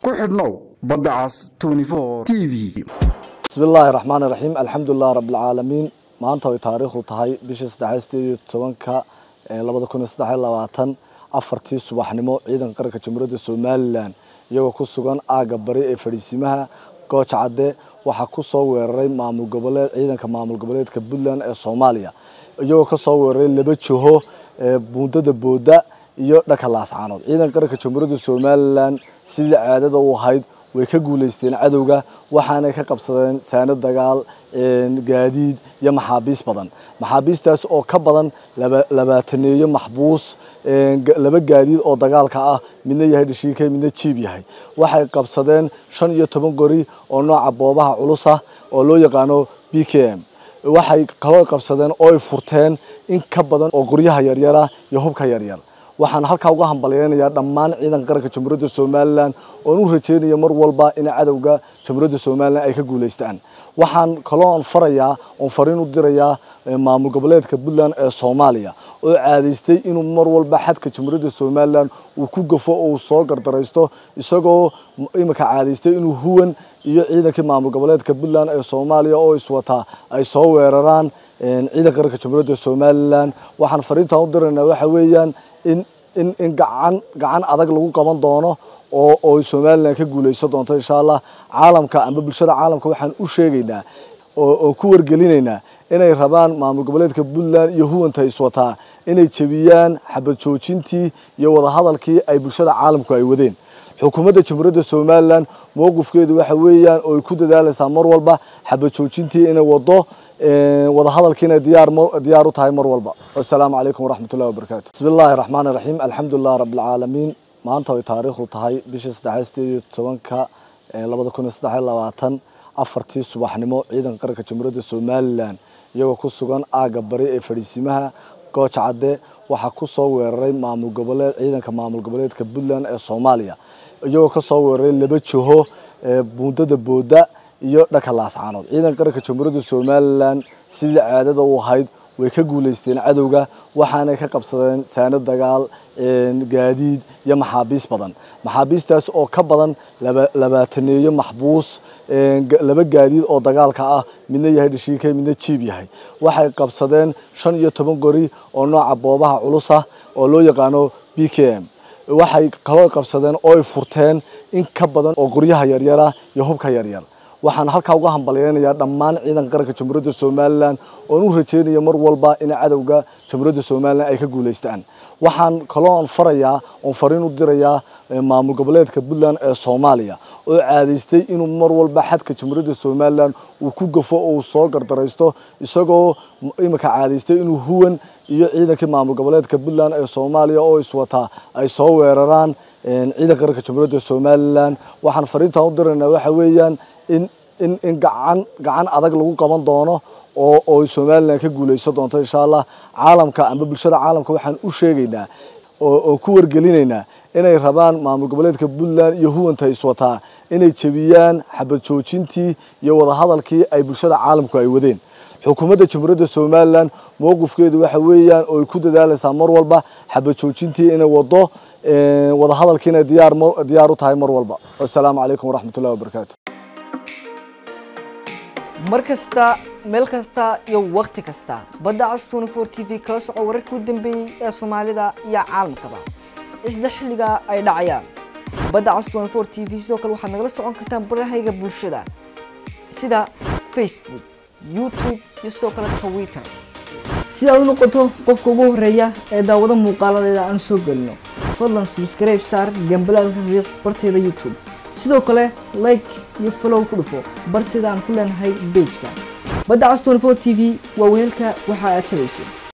ku xidhnow badda cas t v bismi illaahi raxmaan iraxiim alxamdulilah rabbilcaalamiin maanta ay taariikhdu tahay bishii saddexaad sideed iyo tobanka labada kun iyo saddex iyo labaatan afartii subaxnimo ciidanka qaranka jamhuuriyadda somalilan iyagoo ku sugan aagga bari ee fadhiisimaha gooja cadde waxaa ku soo weeraray maamul goboleed ciidanka maamul goboleedka puntland ee soomaaliya iyagoo ka soo weeraray laba jiho buundada booda iyo dhanka laascaanood ciidanka qaranka jamhuuriyadda somalilan sidii caadada u ahayd way ka guuleysteen cadowga waxaanay ka qabsadeen saano dagaal gaadiid iyo maxaabiis badan maxaabiistaas oo ka badan labaataneeyo maxbuus laba gaadiid oo dagaalka ah midna yahay dhashiikay midna jiib yahay waxay qabsadeen shan iyo toban qori oo nooca boobaha culus ah oo loo yaqaano b k m waxay kaloo qabsadeen oo ay furteen in ka badan oo qoryaha yaryara iyo hubka yaryar waxaan halkaa uga hambalyeynayaa dhammaan ciidanka qaranka jamhuuriyadda somalilan oon u rajeynaya mar walba in cadowga jamhuuriyadda somalilan ay ka guuleystaan waxaan kaloo on farayaa oon fariin u dirayaa maamul goboleedka puntland ee soomaaliya oo caadaystay inuu mar walba xadka jamhuuriyadda somalilan uu ku gafo oo uu soo gardaraysto isagoo iminka caadaystay inuu huwan iyo ciidankii maamul goboleedka puntland ee soomaaliya oo iswataa ay soo weeraraan ciidanka qaranka jamhuuriyadda somalilan waxaan fariintaan u diraynaa waxa weeyaan in in in gacan gacan adag lagu qaban doono oo oo somalilan ka guuleysan doonto insha allah caalamka amba bulshada caalamka waxaan u sheegaynaa oo oo ku wargelinaynaa inay rabaan maamul goboleedka puntland iyo huwanta iswataa inay jebiyaan xabad joojintii iyo wadahadalkii ay bulshada caalamku ay wadeen xukuumadda jamhuuriyadda somalilan mowqifkeedu waxa weeyaan oo ay ku dadaalaysaa mar walba xabad joojintii inay wado wadahadalkiina diyaar diyaar u tahay mar walba assalaamu calaykum waraxmat ullahi wabarakaatu bismi illaahi raxmaan iraxiim alxamdulilah rabbilcaalamiin maanta ay taariikhdu tahay bishii saddexaad sideed iyo tobanka labada kun iyo saddex iyo labaatan afartii subaxnimo ciidanka qaranka jamhuuriyadda somalilan iyagoo ku sugan aagga bari ee fadhiisimaha gooja cadde waxaa ku soo weeraray maamul goboleed ciidanka maamul goboleedka puntland ee soomaaliya iyagoo ka soo weeraray laba jiho buundada booda iyo dhanka laascaanood ciidanka qaranka jamhuuriyadda somalilan sidii caadada u ahayd way ka guuleysteen cadowga waxaanay ka qabsadeen saano dagaal gaadiid iyo maxaabiis badan maxaabiistaas oo ka badan labaataneeyo maxbuus laba gaadiid oo dagaalka ah midna yahay dhashiikay midna jiib yahay waxay qabsadeen shan iyo toban qori oo nooca boobaha culus ah oo loo yaqaano b k m waxay kaloo qabsadeen oo ay furteen in ka badan oo qoryaha yaryara iyo hubka yaryar waxaan halkaa uga hambalyeynayaa dhammaan ciidanka qaranka jamhuuriyadda somalilan oon u rajeynaya mar walba in cadowga jamhuuriyadda somalilan ay ka guuleystaan waxaan kaloo on farayaa oon fariin u dirayaa maamul goboleedka puntland ee soomaaliya oo caadaystay inuu mar walba xadka jamhuuriyadda somalilan uu ku gafo oo uu soo gardaraysto isagoo iminka caadaystay inuu huwan iyo ciidankii maamul goboleedka puntland ee soomaaliya oo iswataa ay soo weeraraan ciidanka qaranka jamhuuriyadda somalilan waxaan fariintaan u diraynaa waxa weeyaan in in in gacan gacan adag lagu qaban doono oo oo somalilan ka guuleysan doonto insha allah caalamka amba bulshada caalamka waxaan u sheegaynaa oo oo ku wargelinaynaa inay rabaan maamul goboleedka puntland iyo huwanta iswataa inay jebiyaan xabad joojintii iyo wadahadalkii ay bulshada caalamku ay wadeen xukuumadda jamhuuriyadda somalilan mowqifkeedu waxa weeyaan oo ay ku dadaalaysaa mar walba xabad joojintii inay wado wadahadalkiina diyaar diyaar u tahay mar walba assalaamu calaykum waraxmat ullahi wabarakaatu mar kasta meel kasta iyo wakhti kasta badda cas twenty four t v kala soco wararkii u dambeeyey ee soomaalida iyo caalamkaba isla xilliga ay dhacayaan badda cas twenty four t v sidoo kale waxaad nagala socon kartaan barahayga bulshada sida facebook youtube iyo sidoo kale twitter si aad u noqoto qofka ugu horeeya ee daawado muuqaaladeeda aan soo gelino fadlan subscribe saar gambalaalka riiq barteeda youtube sidoo kale like iyo follow ku dhufo barteeda aan ku leenahay bejka badda cas twenty four t v waa weelka waxa aad tabayso